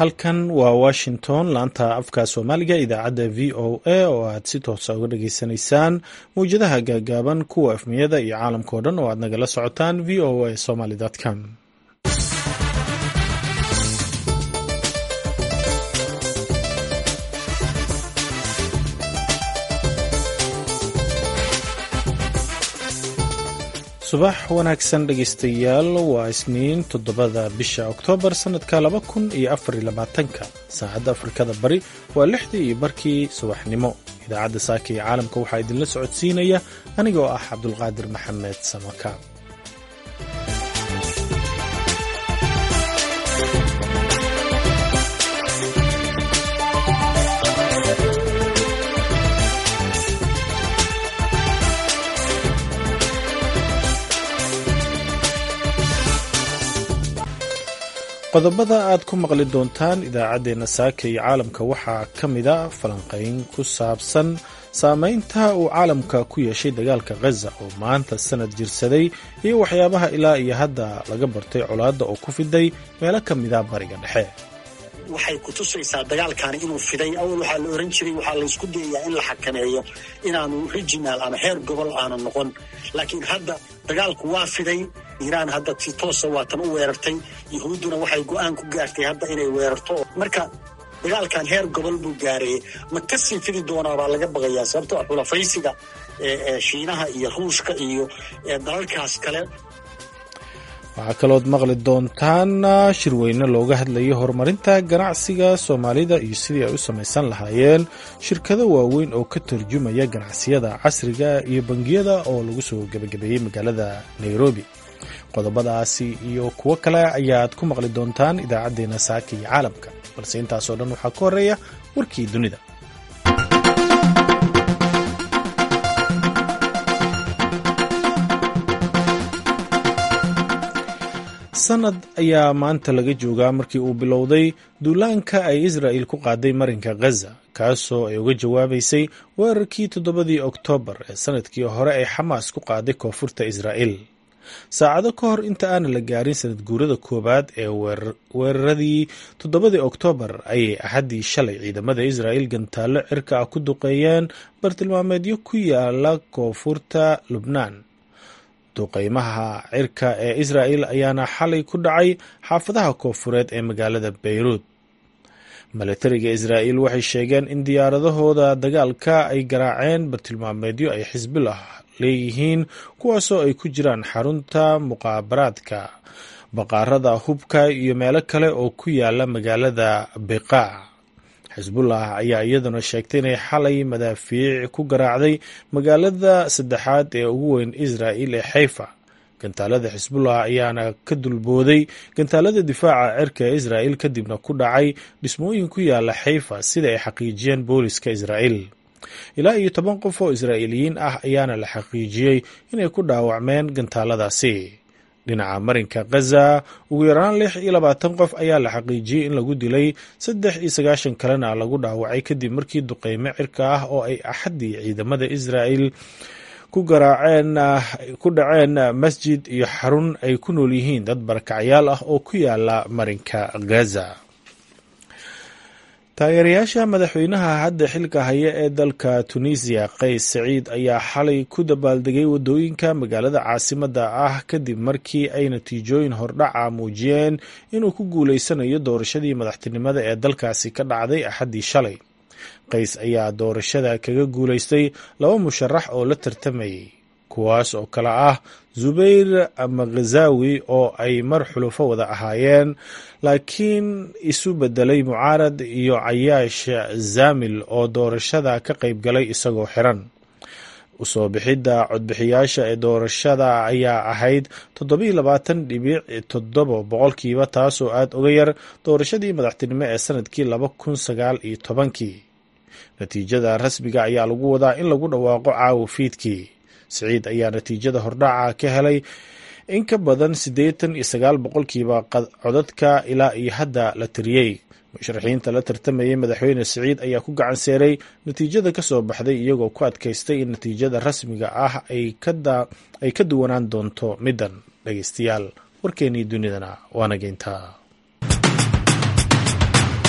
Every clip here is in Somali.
halkan waa washington laanta afka soomaaliga idaacadda v o a oo aad si toosa uga dhageysanaysaan mawjadaha gaagaaban kuwa afmiyada iyo caalamka oo dhan oo aad nagala socotaan v o a somaly com subax wanaagsan dhegaystayaal waa isniin toddobada bisha oktoobar sannadka laba kun iyo afariyo labaatanka saacadda afrikada bari waa lixdii iyo barkii subaxnimo idaacadda saaka iyo caalamka waxaa idinla socodsiinaya anigoo ah cabdulqaadir maxamed samaka qodobada aad ku maqli doontaan idaacaddeenna saaka iyo caalamka waxaa ka mida falanqayn ku saabsan saameynta uu caalamka ku yeeshay dagaalka khaza oo maanta sanad jirsaday iyo waxyaabaha ilaa iyo hadda laga bartay colaadda oo ku fiday meelo ka mida bariga dhexe waxay kutusaysaa dagaalkaani inuu fiday awal waxaa la oran jiray waxaa laysku dayayaa in la xakameeyo inaanu regional ama heer gobol aanu noqon laakiin hadda dagaalku waa fiday iiraan hadda si toosa waatan u weerartay yuhuudduna waxay go-aan ku gaartay hadda inay weerarto marka dagaalkan heer gobol buu gaarayay ma kasii fidi doonaa baa laga baqayaa sababtoo ah xulafaysiga shiinaha iyo ruushka iyo dalalkaas kale waxaa kalood maqli doontaan shirweyne looga hadlayo horumarinta ganacsiga soomaalida iyo sidii ay u samaysan lahaayeen shirkado waaweyn oo ka tarjumaya ganacsiyada casriga iyo bangiyada oo lagu soo gebagabeeyey magaalada nairobi qodobadaasi iyo kuwo kale ayaad ku maqli doontaan idaacaddeenna saaka iyo caalamka balse intaasoo dhan waxaa ka horeeya warkii dunida sanad ayaa maanta laga joogaa markii uu bilowday duulaanka ay israa'il ku qaaday marinka khaza kaasoo ay uga jawaabaysay weerarkii toddobadii oktoobar ee sanadkii hore ay xamaas ku qaaday koonfurta israa'il saacado ka hor inta aanan la gaarin sanad guurada koowaad ee weeraradii toddobadii oktoobar ayay axaddii shalay ciidamada israa'il gantaallo cirka ah ku duqeeyeen bartilmaameedyo ku yaala koonfurta lubnaan duqeymaha cirka ee israa'il ayaana xalay ku dhacay xaafadaha koonfureed ee magaalada bayruud milatariga israa'il waxay sheegeen in diyaaradahooda dagaalka ay garaaceen bartilmaameedyo ay xisbillah leeyihiin kuwaasoo ay ku jiraan xarunta muqaabaraadka baqaarada hubka iyo meelo kale oo ku yaala magaalada biqaac xisbullah ayaa iyaduna sheegtay inay xalay madaafiic ku garaacday magaalada saddexaad ee ugu weyn israa'il ee xayfa gantaalada xisbullah ayaana ka dulbooday gantaalada difaaca cirka ee israa'il kadibna ku dhacay dhismooyin ku yaala xayfa sida ay xaqiijiyeen booliska israa'il ilaa iyo toban qof oo israa'iiliyiin ah ayaana la xaqiijiyey inay ku dhaawacmeen gantaaladaasi dhinaca marinka khaza ugu yaraan lix iyo labaatan qof ayaa la xaqiijiyey in lagu dilay saddex iyo sagaashan kalena lagu dhaawacay kadib markii duqeyme cirka ah oo ay axaddii ciidamada israa'il ku garaaceen ku dhaceen masjid iyo xarun ay ku nool yihiin dad barakacyaal ah oo ku yaala marinka khaza taageerayaasha madaxweynaha hadda xilka haya ee dalka tunisiya qays saciid ayaa xalay ku dabaaldegay waddooyinka magaalada caasimadda ah kadib markii ay natiijooyin hordhaca muujiyeen inuu ku guuleysanayo doorashadii madaxtinimada ee dalkaasi ka dhacday axaddii shalay qays ayaa doorashada kaga guuleystay laba musharax oo la tartamayay kuwaas oo kale ah zubayr makhazawi oo ay mar xulufo wada ahaayeen laakiin isu bedelay mucaarad iyo cayaash zamil oo doorashada ka qayb galay isagoo xiran usoo bixidda codbixiyaasha ee doorashada ayaa ahayd toddobiiy labaatan dhibic toddoba boqolkiiba taasoo aada uga yar doorashadii madaxtinimo ee sanadkii laba kun sagaal iyo tobankii natiijada rasmiga ayaa lagu wadaa in lagu dhawaaqo caawa fiidkii siciid ayaa natiijada hordhaca ka helay in ka badan siddeetan iyo sagaal boqolkiiba codadka ilaa iyo hadda la tiriyey musharaxiinta la tartamayay madaxweyne siciid ayaa ku gacan seeray natiijada ka soo baxday iyagoo ku adkaystay in natiijada rasmiga ah ay ka duwanaan doonto middan dhegeystayaal warkeennii dunidana waana geyntaa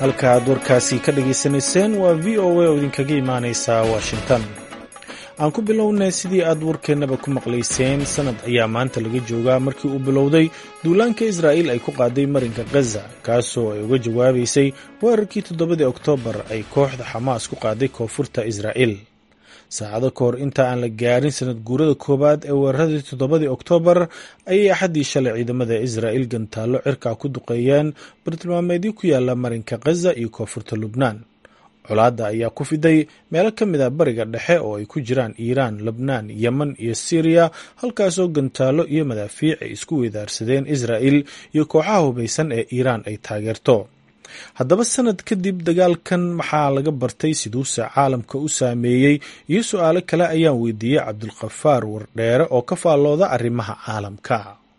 halka aad warkaasi ka dhagaysanayseen waa v o a oo idinkaga imaanaysa washington aan ku bilownay sidii aad warkeennaba ku maqlayseen sanad ayaa maanta laga joogaa markii uu bilowday duulaanka israa'iil ay ku qaaday marinka khaza kaasoo ay uga jawaabaysay weerarkii toddobadii oktoobar ay kooxda xamaas ku qaaday koonfurta israa'iil saacado ka hor inta aan la gaarin sanad guurada koowaad ee weeraradii toddobadii oktoobar ayay axaddii shalay ciidamada israa'iil gantaallo cirkaa ku duqeeyeen bartilmaameedyo ku yaala marinka khaza iyo koonfurta lubnaan colaadda ayaa ku fiday meelo ka mid a bariga dhexe oo ay ku jiraan iiraan lebnaan yemen iyo siiriya halkaasoo gantaallo iyo madaafiic ay isku weedaarsadeen israa'il iyo kooxaha hubaysan ee iiraan ay taageerto haddaba sanad kadib dagaalkan maxaa laga bartay siduuse caalamka u saameeyey iyo su-aalo kale ayaan weydiiyey cabdulkhafaar wardheere oo ka faallooda arrimaha caalamka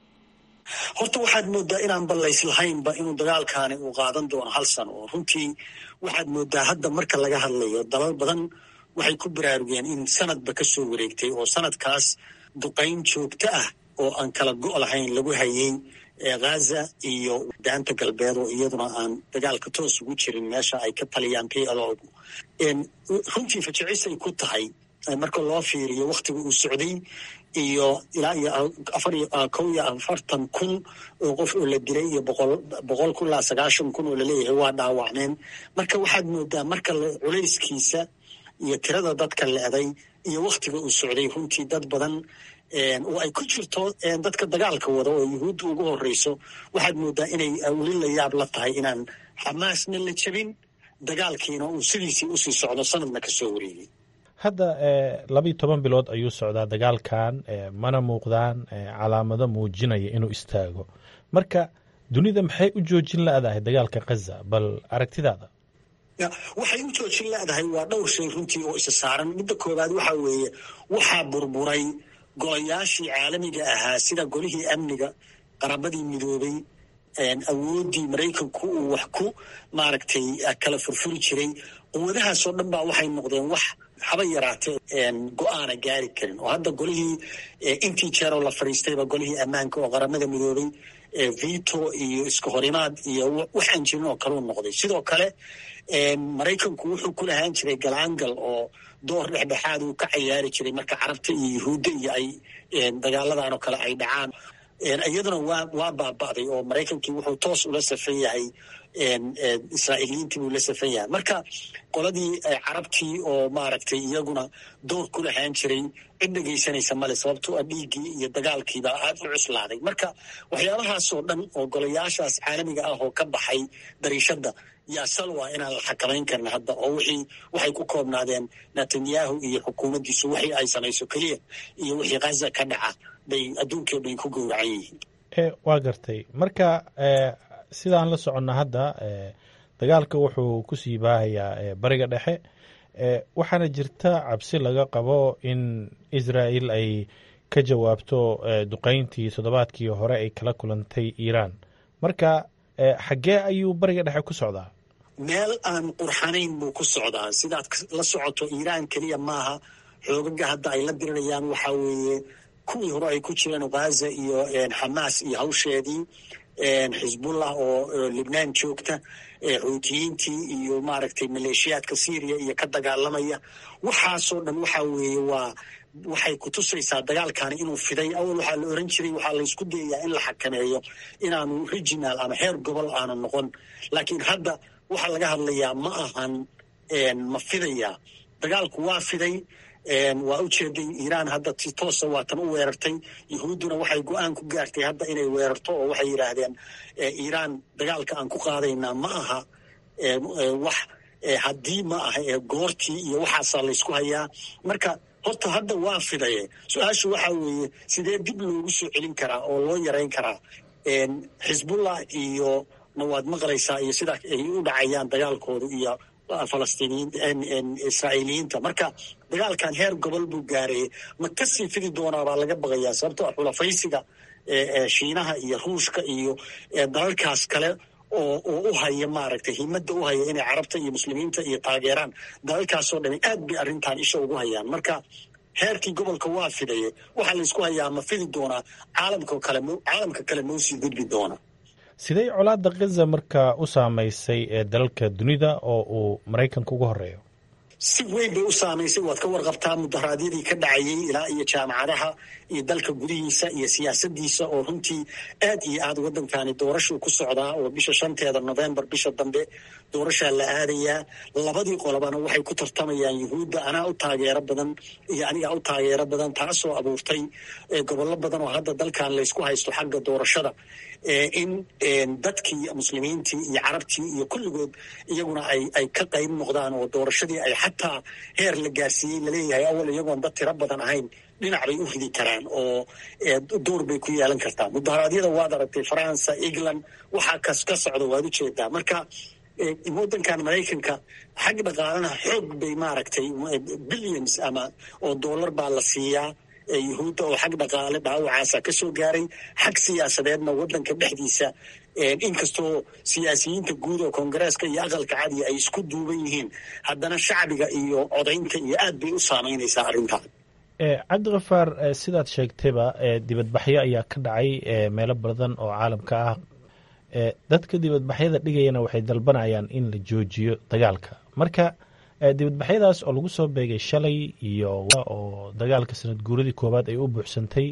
horta waxaad moodaa inaan ballays lahaynba inuu dagaalkaani uu qaadan doono hal sano oo runtii waxaad moodaa hadda marka laga hadlayo dalal badan waxay ku baraarugeen in sanadba ka soo wareegtay oo sanadkaas duqayn joogto ah oo aan kala go' lahayn lagu hayay ghaza iyo daanta galbeed oo iyaduna aan dagaalka toos ugu jirin meesha ay ka taliyaan p l o runtii fajicisay ku tahay marka loo fiiriyo wakhtiga uu socday iyo ilaa iyo afar kow iyo afartan kun oo qof oo la dilay iyo boqol boqol kun ilaa sagaashan kun oo laleeyahay waa dhaawacneen marka waxaad moodaa marka culayskiisa iyo tirada dadka leeday iyo wakhtiga uu socday runtii dad badan oo ay ku jirto dadka dagaalka wada oo yuhuudda ugu horeyso waxaad moodaa inay weli la yaab la tahay inaan xamaasna la jebin dagaalkiina uu sidiisii usii socdo sanadna ka soo wareegay hadda labiiyo toban bilood ayuu socdaa dagaalkan mana muuqdaan calaamado muujinaya inuu istaago marka dunida maxay u joojin la-dahay dagaalka khaza bal aragtidaada waxay u joojin la-dahay waa dhowr shay runtii oo isa saaran midda koowaad waxaa weeye waxaa burburay golayaashii caalamiga ahaa sida golihii amniga qarabadii midoobay awooddii maraykanku uu wax ku maaragtay kala furfuri jiray quwadahaasoo dhan baa waxay noqdeen wax haba yaraatee go-aana gaari karin oo hadda golihii intii jeeroo la fadhiistayba golihii ammaanka oo qaramada midoobay vito iyo iska horimaad iyo waxaan jirin oo kaleu noqday sidoo kale maraykanku wuxuu ku lahaan jiray galaangal oo door dhexdhexaad uu ka cayaari jiray marka carabta iyo yuhuudda iyo ay dagaaladan oo kale ay dhacaan iyaduna waa waa baaba'day oo maraykankii wuxuu toos ula safan yahay israa'iiliyiintii buu la safan yahay marka qoladii carabtii oo maaragtay iyaguna door ku lahaan jiray cid dhegaysanaysa male sababtoo a dhiiggii iyo dagaalkiibaa aad u cuslaaday marka waxyaabahaasoo dhan oo golayaashaas caalamiga ah oo ka baxay dariishadda yaa salwa inaan la xakamayn karna hadda oo wixii waxay ku koobnaadeen netanyahu iyo xukuumaddiisu wixii ay samayso keliya iyo wixii khaza ka dhaca bay adduunkii o dhan ku gowracan yihiin waa gartay marka sidaan la soconna hadda dagaalka wuxuu ku sii baahayaa bariga dhexe waxaana jirta cabsi laga qabo in israa'il ay ka jawaabto duqayntii toddobaadkii hore ay kala kulantay iiraan marka xaggee ayuu bariga dhexe ku socdaa meel aan qurxanayn buu ku socdaa sidaad la socoto iiraan keliya maaha xoogaga hadda ay la dirirayaan waxaa weeye kuwii hore ay ku jireen ghaza iyo xamaas iyo hawsheedii xisbullah oo libnaan joogta xuutiyiintii iyo maaragtay maleeshiyaadka syriya iyo ka dagaalamaya waxaasoo dhan waxaa weeye waa waxay kutusaysaa dagaalkani inuu fiday awal waxaa la oran jiray waxaa laysku dayayaa in la xakameeyo inaanu regional ama heer gobol aanu noqon laakiin hadda waxaa laga hadlayaa ma ahan ma fidayaa dagaalku waa fiday waa u jeeday iiraan hadda si toosa waatan u weerartay yuhuudduna waxay go-aan ku gaartay hadda inay weerarto oo waxay yidhaahdeen iiraan dagaalka aan ku qaadaynaa ma aha wax haddii ma aha ee goortii iyo waxaasaa laysku hayaa marka horta hadda waa fidaye su-aashu waxaa weeye sidee dib loogu soo celin karaa oo loo yarayn karaa xisbullah iyo na waad maqlaysaa iyo sidaa ay u dhacayaan dagaalkoodu iyo falastiiniyiin israa'iiliyiinta marka dagaalkan heer gobol buu gaarayay ma kasii fidi doonaa baa laga baqayaa sababtoo ah xulafaysiga shiinaha iyo ruushka iyo dalalkaas kale oo oo u haya maaragtay himadda u haya inay carabta iyo muslimiinta iyo taageeraan dalalkaasoo dhami aad bay arrintan isha ugu hayaan marka heerkii gobolka waa fidaye waxaa laysku hayaa ma fidi doonaa caalamka kale caalamka kale mau sii gudbi doona sidee colaadda khaza markaa u saameysay ee dalalka dunida oo uu maraykanka uga horeeyo si weyn bay u saamaysay waad ka warqabtaa mudaharaadyadii ka dhacayay ilaa iyo jaamacadaha iyo dalka gudihiisa iyo siyaasadiisa oo runtii aad iyo aad waddankani doorashuu ku socdaa oo bisha shanteeda novembar bisha dambe doorashaa la aadayaa labadii qolobana waxay ku tartamayaan yuhuudda anaa u taageero badan iyo anigaa u taageero badan taasoo abuurtay gobollo badan oo hadda dalkan laysku haysto xagga doorashada in dadkii muslimiintii iyo carabtii iyo kulligood iyaguna ay ay ka qayb noqdaan oo doorashadii ay xataa heer la gaarsiiyey laleeyahay awal iyagoon dad tiro badan ahayn dhinac bay u ridi karaan oo door bay ku yeelan kartaa mudaharaadyada waad aragtay faransa england waxaa kas ka socda waad ujeedaa marka waddankan maraykanka xag dhaqaalana xoog bay maaragtay billions ama oo dollar baa la siiyaa yuhuudda oo xag dhaqaale dhaawacaasa ka soo gaaray xag siyaasadeedna waddanka dhexdiisa inkastoo siyaasiyiinta guud oo koongareeska iyo aqalka cadiya ay isku duuban yihiin haddana shacbiga iyo codaynta iyo aad bay u saamaynaysaa arrintan cabdikafaar sidaad sheegtayba dibadbaxyo ayaa ka dhacay meelo badan oo caalamka ah dadka dibadbaxyada dhigayana waxay dalbanayaan in la joojiyo dagaalka marka dibadbaxyadaas oo lagu soo beegay shalay iyo oo dagaalka sanad guuradii koowaad ay u buuxsantay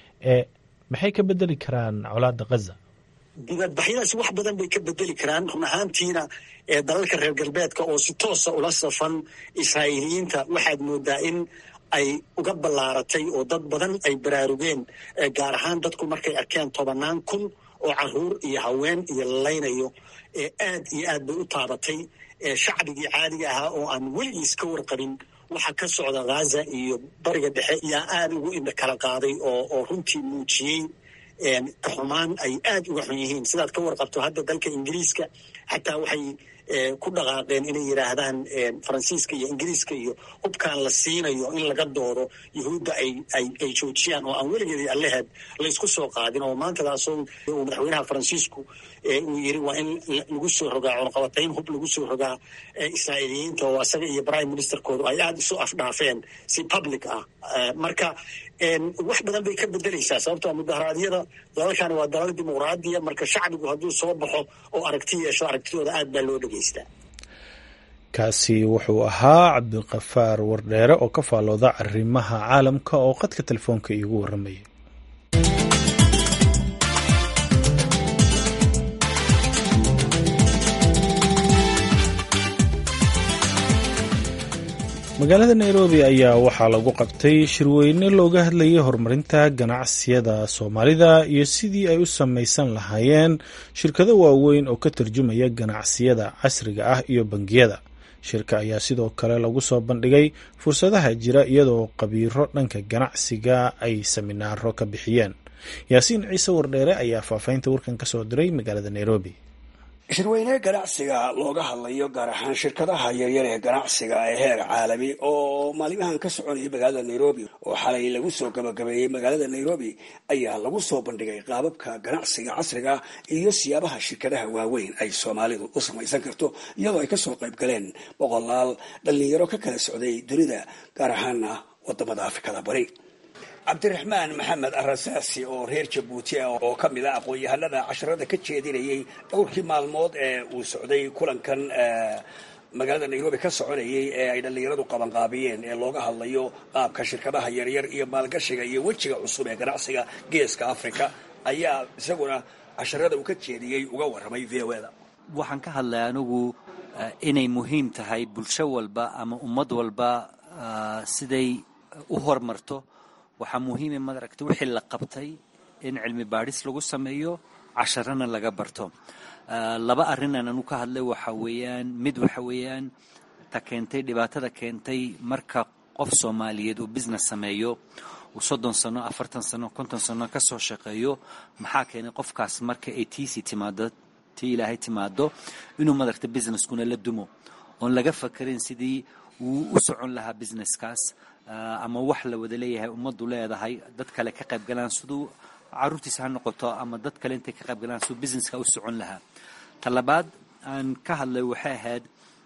maxay ka bedeli karaan colaadda khaza dibadbaxyadaasi wax badan bay ka bedeli karaan run ahaantiina dalalka reer galbeedka oo si toosa ula safan israa'iiliyiinta waxaad moodaa in ay uga ballaaratay oo dad badan ay baraarugeen gaar ahaan dadku markay arkeen tobannaan kun oo caruur iyo haween iyo lalaynayo aad iyo aad bay u taabatay shacbigii caadiga ahaa oo aan weligiis ka warqabin waxa ka socda ghaza iyo bariga dhexe yaa aad ugu indha kala qaaday oo oo runtii muujiyey xumaan ay aad uga xun yihiin sidaad ka warqabto hadda dalka ingiriiska xataa waxay ku dhaqaaqeen inay yidhaahdaan faransiiska iyo ingiriiska iyo hubkaan la siinayo in laga doodo yuhuudda ay ay ay joojiyaan oo aan weligeedii alleheed laysku soo qaadin oo maantadaasoo uu madaxweynaha faransiisku uu yiri waa in lagu soo rogaa cunqabatayn hub lagu soo rogaa israa'iiliyiinta oo isaga iyo prime ministerkoodu ay aada isu afdhaafeen si public ah marka wax badan bay ka bedeleysaa sababtoo mudaharaadyada dalalkani waa dalal dimuqraadiya marka shacbigu hadduu soo baxo oo aragti yeesho aragtidooda aad baa loo dhegeystaa kaasi wuxuu ahaa cabdikafaar wardheere oo ka faallooda arrimaha caalamka oo qadka telefoonka iigu warramayay magaalada nairobi ayaa waxaa lagu qabtay shirweyne looga hadlayay horumarinta ganacsiyada soomaalida iyo sidii ay u samaysan lahaayeen shirkado waaweyn oo ka tarjumaya ganacsiyada casriga ah iyo bangiyada shirka ayaa sidoo kale lagu soo bandhigay fursadaha jira iyadoo qabiiro dhanka ganacsiga ay saminaaro ka bixiyeen yaasiin ciise wardheere ayaa faafaynta warkan ka soo diray magaalada nairobi shirweyne ganacsiga looga hadlayo gaar ahaan shirkadaha yaryar ee ganacsiga ee heer caalami oo maalimahan ka soconayay magaalada nairobi oo xalay lagu soo gabagabeeyey magaalada nairobi ayaa lagu soo bandhigay qaababka ganacsiga casriga iyo siyaabaha shirkadaha waaweyn ay soomaalidu u samaysan karto iyadoo ay kasoo qayb galeen boqolaal dhallinyaro ka kala socday dunida gaar ahaana wadamada afrikada bari cabdiraxmaan maxamed arasaasi oo reer jabuuti ah oo ka mid a aqoon-yahanada casharada ka jeedinayay dhowrkii maalmood ee uu socday kulankan magaalada nairobi ka soconayay ee ay dhallinyaradu qabanqaabiyeen ee looga hadlayo qaabka shirkadaha yaryar iyo maalgashiga iyo wejiga cusub ee ganacsiga geeska africa ayaa isaguna casharada uu ka jeediyey uga warramay v o da waxaan ka hadlay anigu inay muhiim tahay bulsho walba ama ummad walba siday u hormarto waxaa muhiima madaragta wixii la qabtay in cilmi baadhis lagu sameeyo casharana laga barto laba arrinan anu ka hadlay waxa weeyaan mid waxa weeyaan ta keentay dhibaatada keentay marka qof soomaaliyeed uu business sameeyo uu soddon sano afartan sano konton sano ka soo shaqeeyo maxaa keenay qofkaas marka ay tiisii timaado tii ilaahay timaado inuu madaragta businesskuna la dumo oon laga fakarin sidii uu u socon lahaa businesskaas ama wax la wada leeyahay ummaddu leedahay dad kale ka qayb galaan siduu caruurtiisa ha noqoto ama dad kale intay ka qayb galaan siduu businesska u socon lahaa ta labaad aan ka hadlay waxay ahayd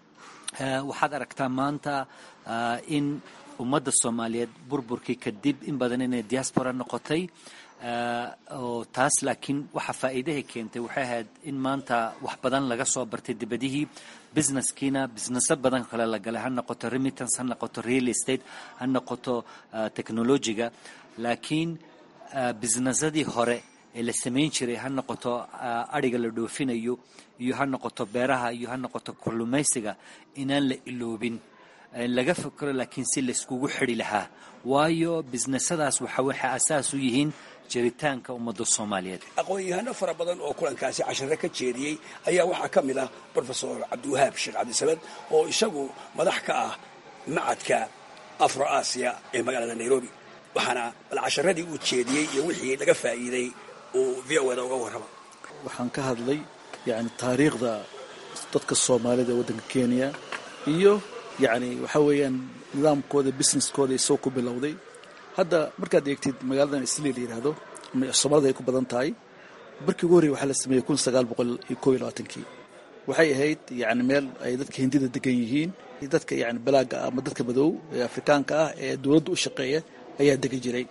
waxaad aragtaa maanta in ummadda soomaaliyeed burburkii kadib in badan inay diaspora noqotay oo taas laakiin waxa faa'iidahay keentay waxay ahayd in maanta wax badan laga soo bartay dibadihii businesskiina businesso badan kale la galay ha noqoto remittance ha noqoto real estate ha noqoto technologiga laakiin businessadii hore ee la samayn jiray ha noqoto adhiga la dhoofinayo iyo ha noqoto beeraha iyo ha noqoto kalluumaysiga inaan la iloobin laga fikro laakiin si layskugu xidhi lahaa waayo businessadaas waxa waxay asaas u yihiin jiritaanka ummadda soomaaliyeed aqoon-yahano fara badan oo kulankaasi cashare ka jeediyey ayaa waxaa ka mid ah brofesor cabdiwahaab sheekh cabdisamed oo isagu madax ka ah macadka afro aasiya ee magaalada nairobi waxaana bal casharadii uu jeediyey iyo wixii laga faa'iiday uu v o da uga warrama waxaan ka hadlay yani taariikhda dadka soomaalida ee waddanka kenya iyo yacni waxaa weeyaan nidaamkooda businesskooda isagoo ku bilowday hadda markaad eegtid magaaladan isli la yidhaahdo soomaalida ay ku badan tahay barkii ugu horrey waxaa la sameeyey kun sagaal boqol iyo koob iyo labaatankii waxay ahayd yani meel ay dadka hindida degan yihiin dadka yani balaaga ah ama dadka madow ee afrikaanka ah ee dowladda u shaqeeya ayaa degan jiray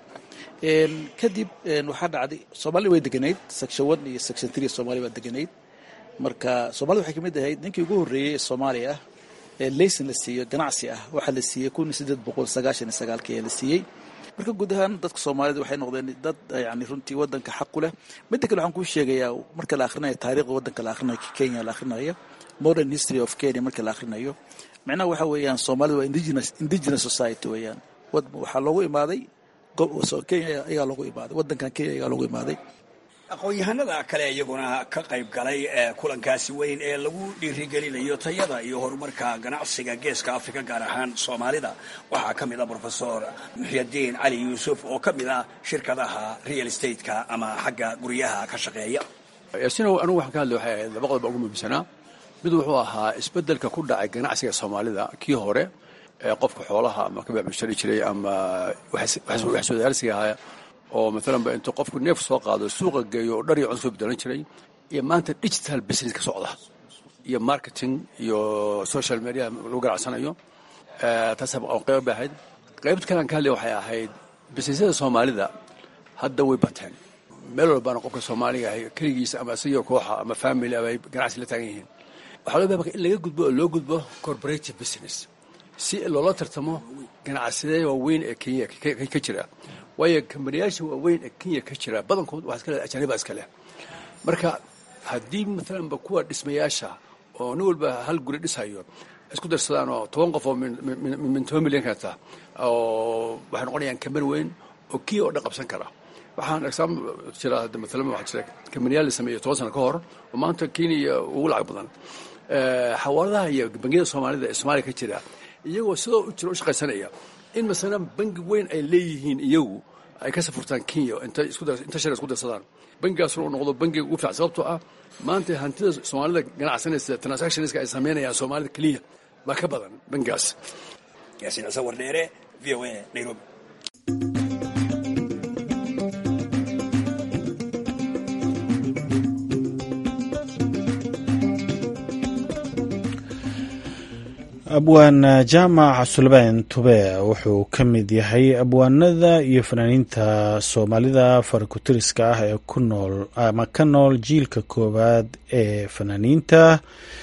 kadib waxaa dhacday soomaalida way deganayd section one iyo section three soomaaliya baa deganayd marka soomaalida waxay kamid ahayd ninkii ugu horreeyey ee soomaaliya ah ee layson la siiyo ganacsi ah waxaa la siiyey kun sideed boqol sagaashan iyo sagaalkii ayaa la siiyey marka guud ahaan dadka soomaalida waxay noqdeen dad yani runtii wadanka xaq ku leh midda kale waxaan kuu sheegayaa marka la akhrinayo taariikhda wadanka la akhrinayo kenya la akhrinayo modern history of kenya marka la akhrinayo macnaha waxa weeyaan soomaalida waa indigenous indigenous society weeyaan waxaa loogu imaaday kenya ayaa loogu imaaday wadankan kenya ayaa loogu imaaday aqoon-yahanada kale iyaguna ka qayb galay ee kulankaasi weyn ee lagu dhiirigelinayo tayada iyo horumarka ganacsiga geeska afrika gaar ahaan soomaalida waxaa ka mid ah brofesor muxyadiin cali yuusuf oo ka mid ah shirkadaha real stateka ama xagga guryaha ka shaqeeya yaasinow anugu waxaan ka hadlay waxay ahayd laba qodob ugu muhiimsanaa mid wuxuu ahaa isbeddelka ku dhacay ganacsiga soomaalida kii hore ee qofka xoolaha ama ka bacmushari jiray ama wax soodaarsiga ahaa oo maalanba intuu qofku neef soo qaado suuqa geeyo oo dhar iyo cun soo bedelan jiray iyo maanta digital business ka socda iyo marketing iyo social media lagu ganacsanayo taas qayb bay ahayd qaybta kalean ka hadlay waxay ahayd businessyada soomaalida hadda way bateen meel walbaana qofka soomaaliga ahay keligiisa ama isagio kooxa ama family ama ay ganacsi la taagan yihiin waxaa loo baabaka in laga gudbo oo loo gudbo corporative business si loola tartamo ganacsiyada waaweyn ee kenya ka jira waayo kambaniyaasha waaweyn ee kenya ka jira badankood waxaa iskale ajaaniba iska leh marka haddii maalanba kuwa dhismayaasha oo nin walba hal guri dhisayo isku darsadaan oo toban qof oo min toban milyan kata oo waxay noqonayaan kambani weyn oo kenya oo dhan qabsan kara waxaan exaaml jira maalan waxaa jira kambaniyaal la sameeyey toban sano ka hor oo maanta kenya ugu lacag badan xawaaladaha iyo bangiyada soomaalida ee soomaaliya ka jira iyagoo sidoo u jira u shaqaysanaya in masalan bangi weyn ay leeyihiin iyagu ay ka safurtaan kenya inta shar isku darsadaan bangigaasuna uu noqdo bangiga ugu fiican sababtoo ah maanta hantida soomaalida ganacsanaysa transactionska ay samaynayaan soomaalida keliya baa ka badan bangigaas yaasiin cise wardheere v o a nairobi abwaan jaamac sulbaan tube wuxuu ka mid yahay abwaanada iyo fanaaniinta soomaalida farakutiriska ah ee ku nool ama ka nool jiilka koowaad ee fanaaniinta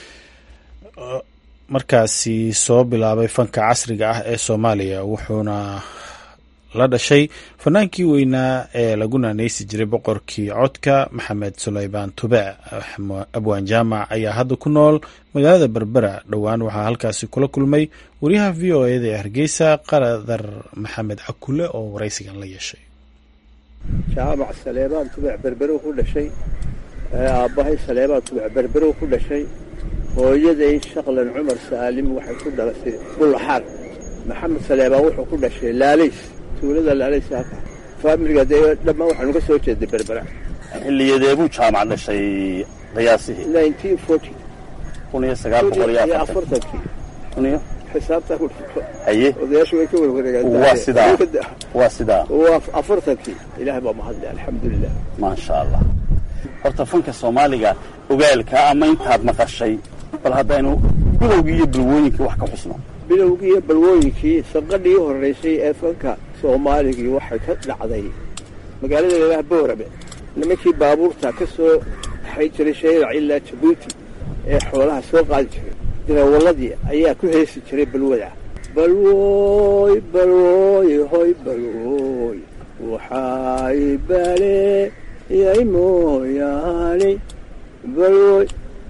markaasi soo bilaabay fanka casriga ah ee soomaaliya wuxuuna la dhashay fanaankii weynaa ee lagu naaneysi jiray boqorkii codka maxamed sulaymaan tube abwaan jaamac ayaa hadda ku nool magaalada berbera dhowaan waxaa halkaasi kula kulmay wariyaha v o eda ee hargeysa qaradar maxamed cakule oo waraysigan la yeeshay jaamac saleebaan tubec berberow ku dhashay aabbahay saleebaan tubec berberow ku dhashay hooyaday shaqlan cumar saalim waxay ku dhalasay bullaxaar maxamed saleebaan wuxuu ku dhashay laalays tuulada laalays faamiliga dee dhammaan waxaanu ka soo jeeday berbera xilliyadeebuu jaamac dhashay qiyaasihii nineteen forty kun iyo sagaal boqol iyo afartan afartankii kun iyo xisaabtaa ku dhifto haye odayaashu way ka warwareegaan waa sidaa waa sidaa waa afartankii ilaahay baa mahadle alxamdulilah maasha allah horta fanka soomaaliga ogaalka ama intaad maqashay bal haddaynu bilowgii iyo bilwooyinkii wax ka xusno bilowgii iyo balwooyinkii sanqadhii horraysay ee fanka soomaaligii waxay ka dhacday magaalada lalaha boorame nimankii baabuurta ka soo baxay jiray shayrac ilaa jabuuti ee xoolaha soo qaadi jiray dirawaladii ayaa ku heesi jiray balwada balwooy balwooy hoy balwooy waxay baleeyay mooyaane balwooy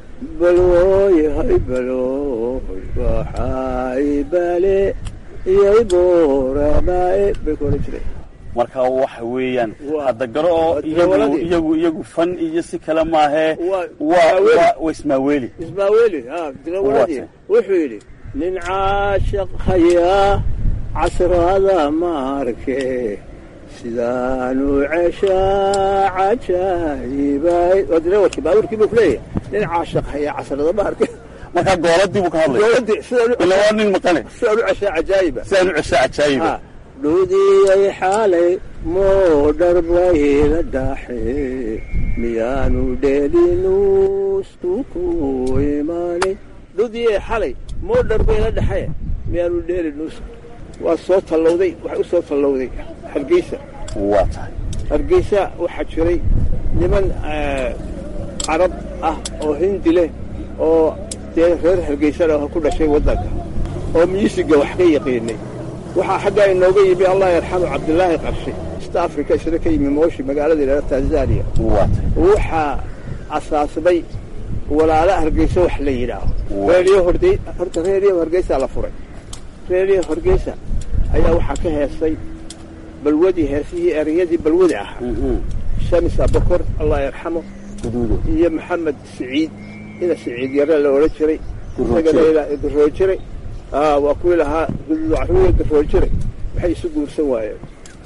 balwooy hoy balwooy waxay baleeyay booramae bay ku odhan jireen marka waxa weeyaan Waa- hadda garo oo waa iyagu dawaladii. iyagu iyagu fan iyo si kale maahee Waa- waa ismaaweeli. waa waa ismaaweeli ismaaweeli ha dirawaladii Waate. wuxuu yidhi nin caashaq hayaa casrada maarke sidaanu ceshaa cajaayibay waa dirawadkii baabuurkii buu ku leeyahay nin caashaq hayaa casrada maarke marka gooladii buu ka hadlaya dowladdii sidaanu ila waa nin maqane sidaanu ceshaa cajaayiba sidaan u ceshaa cajaayiba Ha, dhuudiyay xaalay moodhar bayla dhaaxe miyaanu dheelinuusku ku imaanay dhuudiyay xalay moodhar bayla dhaxe miyaanu dheelinuusku waa soo tallowday waxay u soo tallowday hargeysa waa tahay hargeysa waxaa jiray niman eh, carab ah oo hindi leh oo dee reer hargeysana ku dhashay waddanka oo miisiga wax ka yaqiinay waxaa xaggaa inooga yimi allah yarxamu cabdilaahi qarshe east africa isna ka yimi mooshi magaalada ilaa tanzania waa tahay waxaa asaasmay walaala hargeysa wax la yidhaaho Waa. reeriyo hordey horta reeriyo hargeysa la furay reeriyo hargeysa ayaa waxaa ka heesay balwadii heesihii ereyadii balwada ahaa Mhm. shamis abakor allah yarxamo guduudo iyo maxamed siciid ina siciid yare la odhan jiray Garoojire. isagana ilaa garoojire aa waa kuwii lahaa guduud caruur garoojire waxay isu guursan waayeen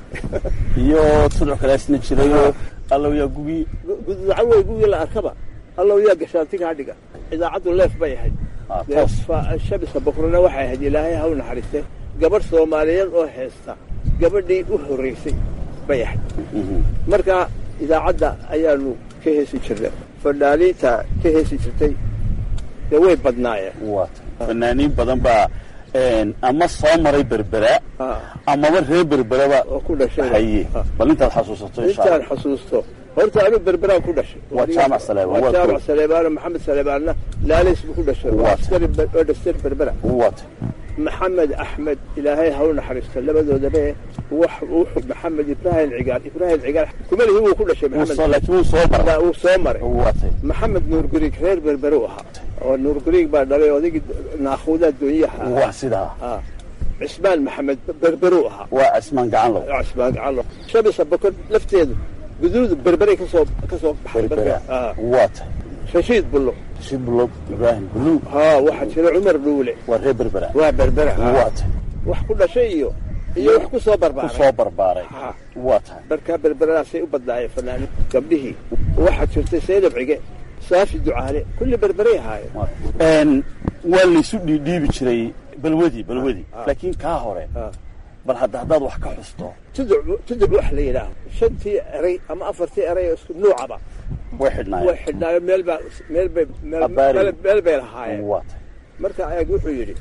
iyo tudco kale isna jirayoo allow yaa gugii guduud caruur gugii la arkaba allow yaa gashaanti kaa dhiga idaacaddu leef bay ahayd Ah, dee toos fa- shabisa bakrona waxay ahayd ilaahay ha u naxariiste gabadh soomaaliyeed oo heesta gabadhii u horreysay bay ahayd Mhm. marka idaacadda ayaanu ka heesi jirnay fanaaniinta ka heesi jirtay dee way badnaayeen waa tahay fanaaniin badan baa een, ama soo maray berbera Ah. amaba reer berberaba oo ku dhashay haye Ah. bal intaad xasuusato insha intaan allah xasuusto horta anu berberaan ku dhashay Waa jaamac Saleebaan, waa waa jaamac kow. saleebaan maxamed saleebaanna laalays buu ku dhashay Waa waa askari Ber- oo dhastar berbera waa tahay maxamed axmed ilaahay ha u naxariisto labadoodaba wax wuxuu maxamed ibraahim cigaal ibraahim cigaal kumalihi wuu ku dhashay Wuu soo- maxamed laakiin wuu soo maray Baa uu soo maray waa tahay maxamed nuur guriig reer berbere u ahaa oo nuur guriig baa dhalay odaygii naakuudaa doonyaha waa ahaa sidaa Ah. cismaan maxamed berbere u ahaa waa cismaan gacan low cismaan gacalo shabisa bokor lafteedu guduud berberay ka soo ka soo baxay berbera Ah. waa tahay rashiid bullo shiblo ibraahim buluug haa waxaa jira cumar dhuule waa reer berbera waa berbere ah. waa tahay wax ku dhashay iyo iyo wax ku soo ku barbaaray soo barbaaray Ha. waa tahay markaa berberadaasay u badnaayeen fanaaniin gabdhihii waxaa jirtay saydab cige saafi ducaale kulli berberay ahaayeen Een, waa laysu dhiidhiibi jiray balwadii balwadii Ah. laakiin kaa hore Ah. bal hadda haddaad wax ka xusto tuduc tuduc wax la yidhaaho shantii eray ama afartii eray oo isku nuucaba way way xidhnaayeen xidhnaayo meel baa meel bay meel- Abaari. meel- meel bay lahaayeen waa tahay marka eeg wuxuu yidhi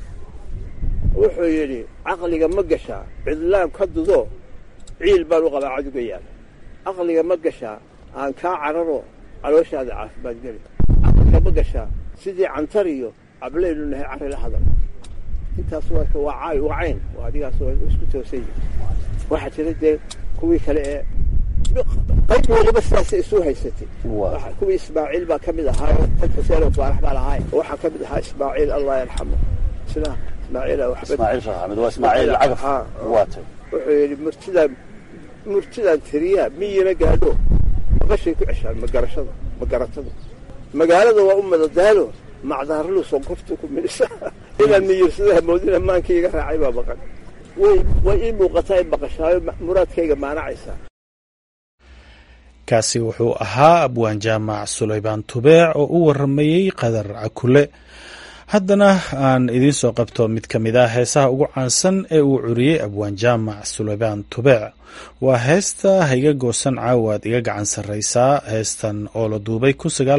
wuxuu yidhi caqliga ma gashaa cidlaan ka dudo ciil baan u qabaa caduga yaal caqliga ma gashaa aan kaa cararo calooshaada caafimaad geli caqliga ma gashaa sidii cantar iyo cablaynu nahay carri la hadal intaas waa waa caay waa cayn waa adigaas waa isku toosan yihin waxaa jira dee kuwii kale ee qayb waliba sidaasay isu haysatay Waa. Waxa- kuwii ismaaciil baa ka mid ahaa tan xuseen faarax baa lahaay waxaa ka mid ahaa ismaaciil allah yarxamo sida ismaaciil waxbad ismaaciil sheekh axmed waa ismaaciil cagaf Ah. waa tahay wuxuu yidhi murtidaan murtidaan tiriyaa miyina gaadho maqashay ku ceshaan magarashada magaratada magaalada waa u madadaalo macdaarlu sonkoftu ku midhisa inaan miyirsadaha moodina maankii iga raacay baa maqan way way ii muuqataa in maqashaayo ma- muraadkayga maanacaysaa kaasi wuxuu ahaa abwaan jaamac sulaymaan tubeec oo u waramayey qadar cakule haddana aan idiin soo qabto mid ka mid ah heesaha ugu caansan ee uu curiyey abwaan jaamac sulaymaan tubeec waa heesta hayga goosan caawaad iga gacan sarraysaa heestan oo la duubay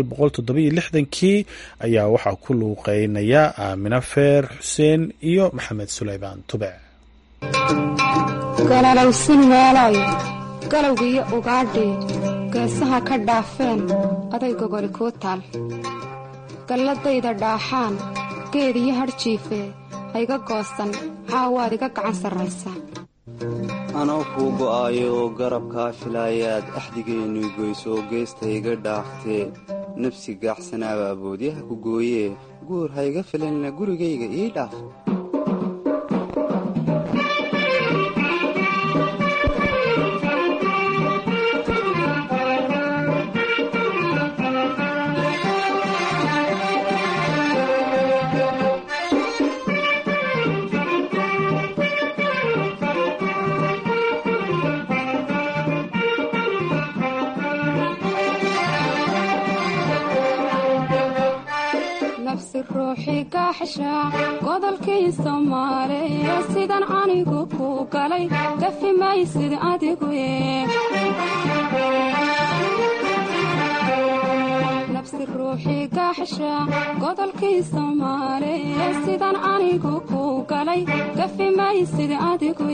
kii ayaa waxaa ku luuqeynaya aamina feer xuseen iyo maxamed sulaymaan tubeec galalowsin meelayo galowgiiyo ugaadhii geesaha ka dhaafeen aday gogoli kuu taal galladayda dhaaxaan geed iyo hadhjiifee hayga goosan caawaad iga gacan sarraysaa anoo kuu go'aayo garabkaa filaayaad axdigeennu goysoo geesta iga dhaaftee nafsi gaaxsanaabaa boodyaha ku gooyee guur hayga filanna gurigayga ii dhaaf nafsi ruuxii gaaxsha godolkii soomaaliya sidan anigu ku galay gafi maysid adigu nafsi ruuxii gaaxsha godolkii soomaaliya sidan anigu ku galay gafi maysid adigu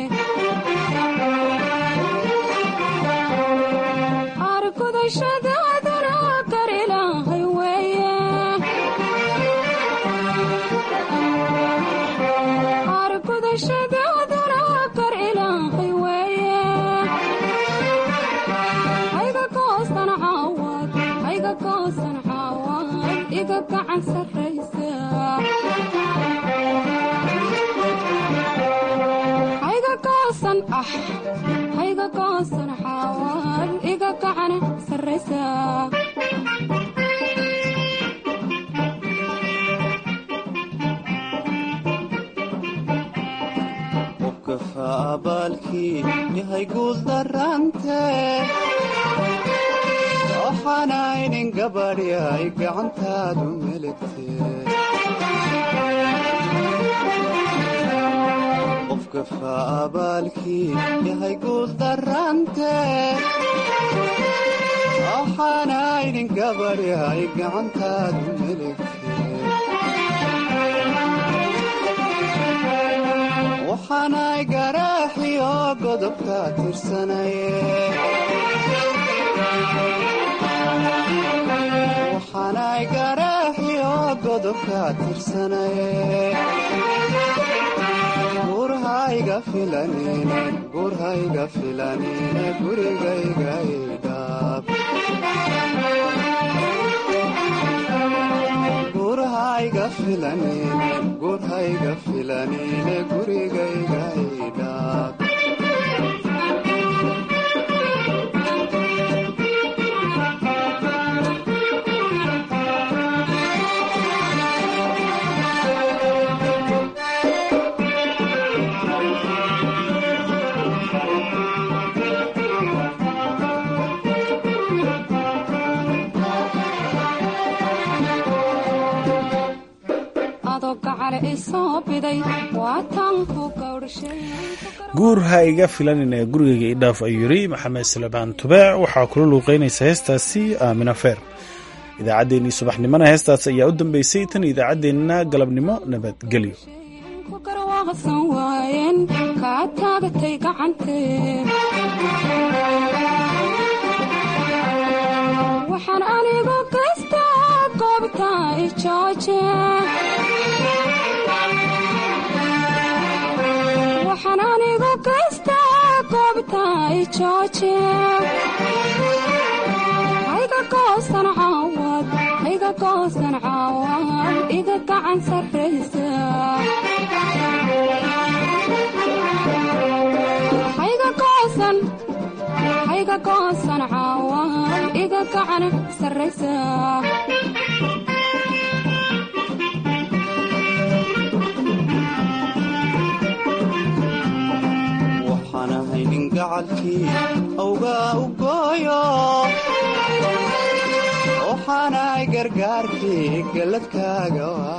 argudashadaadana gar ilaahay weeye argudashadaadana gar ilaahay weeye hayga goosan caawad hayga goosan caawad iga gacan sarraysa hayga goosan ah hayga goosan caawad iga gacan sarraysa qofka abaalkii yahay guuldarante waxaanaynin gabadhyay gacantaadu meligte qofka faabaalkii yahay guuldarante waxaanaynin gabadhyay gacantaadu meligte waxaanay garaaxiyo godobka tirsanaye waxaanay garaaxiyo godobka tirsanaye gurhayga filanine gurhayga filanine gurigayga idhaab gurhayga filanine gurhayga filanine gurigayga idhaab adoo gacale isoo biday waa taanku gawdhashay guur ha iga filanin ee gurigayga idhaaf ayuu yidhi maxamed salebaan tubeec waxaa kula luuqeynaysa heestaasi aamina feer idaacaddeenii subaxnimona heestaas ayaa u dambeysay tan idaacaddeenna galabnimo nabadgelyo ku garwaaqsan waayeen kaa taagatay gacantee waxaan anigu gaystaa goobta ijooje waxaan anigu gaystaa goobta ijooje hayga goosan caawad hayga goosan caawad iga gacan sarraysa hayga goosan hayga goosan caawad iga gacan sarraysa waxaan ahay nin gacalkii awgaa u gooyo waxaanahay gargaarkii galladkaaga